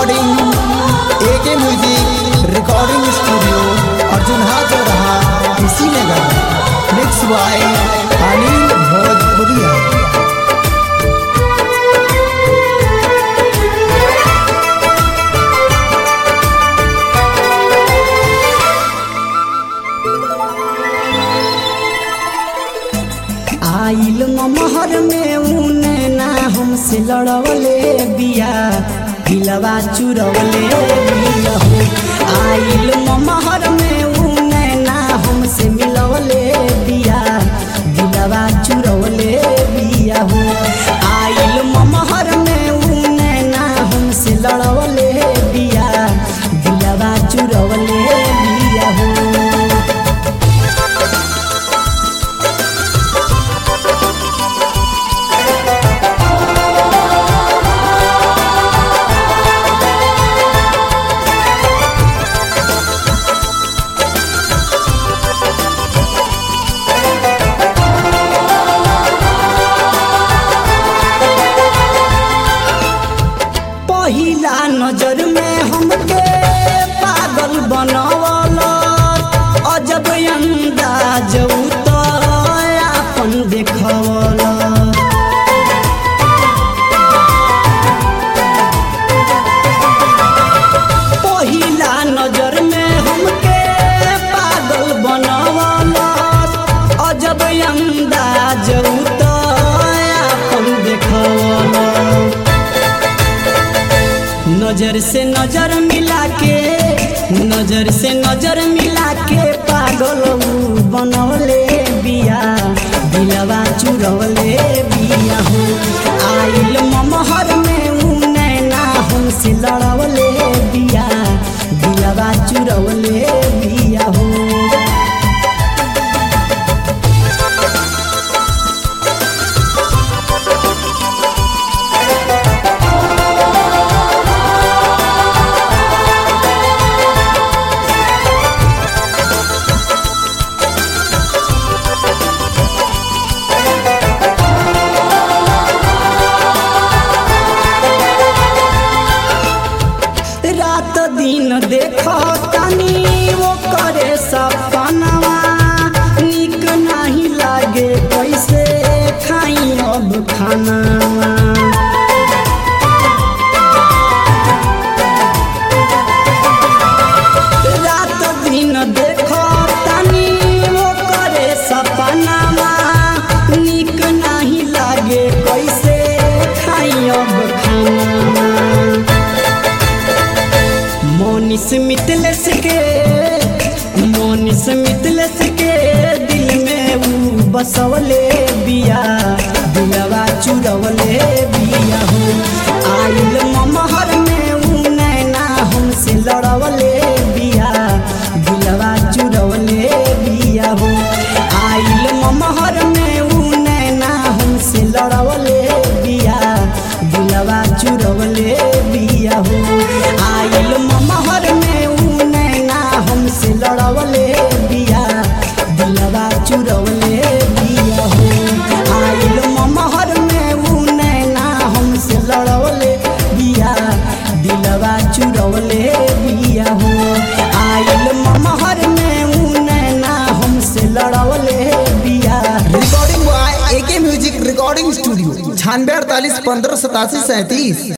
recording एके music recording studio Arjun हाथ रहा इसी नगर मिक्स बाय अनिल भोजपुरिया आइल महर में उने ना हमसे लड़वले बिया दिलवा चुरवले बिया हो आइल महर में उने ना हमसे मिलवले बिया दिलवा चुरवले बिया हो आइल महर में उने ना हमसे लड़वले बिया दिलवा चुरवले बिया हो पहिला नजर में हमके पागल बनवल अजब अंदाज तो अपन देखवल पहिला नजर में हमके पागल बनवल अजब अंदाज तो अपन देखवल नजर से नजर मिला के नजर से नजर मिला के पागल ऊ बनवले बिया दिलवा चुरवले बिया हो आइल ममहर में ऊ नैना हमसे लड़वले बिया दिलवा चुरवले बिया हो रात दिन देखो तनी वो करे सपनवा निक नहीं लागे कैसे खाई अब खानावा रात दिन देखो तनी वो करे सपनावा निक नहीं लागे कैसे खाई अब खानावा मोनिस मितलस के मोनिस मितलस के दिल में ऊ बसवले बिया दिलवा चुरवले बिया हो आइल ममहर में ऊ नैना हमसे लड़वले बिया दिलवा चुरवले बिया हो आइल ममहर में ऊ नैना हमसे लड़वले बिया दिलवा चुरवले बिया हो आइल ममहर में ऊ नैना हमसे लड़वले बिया दिलवा चुरवले बिया हो आइल ममहर में ऊ नैना हमसे लड़वले बिया दिलवा चुरवले बिया हो आइल ममहर में ऊ नैना हमसे लड़वले बिया recording by AK music recording studio छानवे अड़तालीस पंद्रह सतासी सैंतीस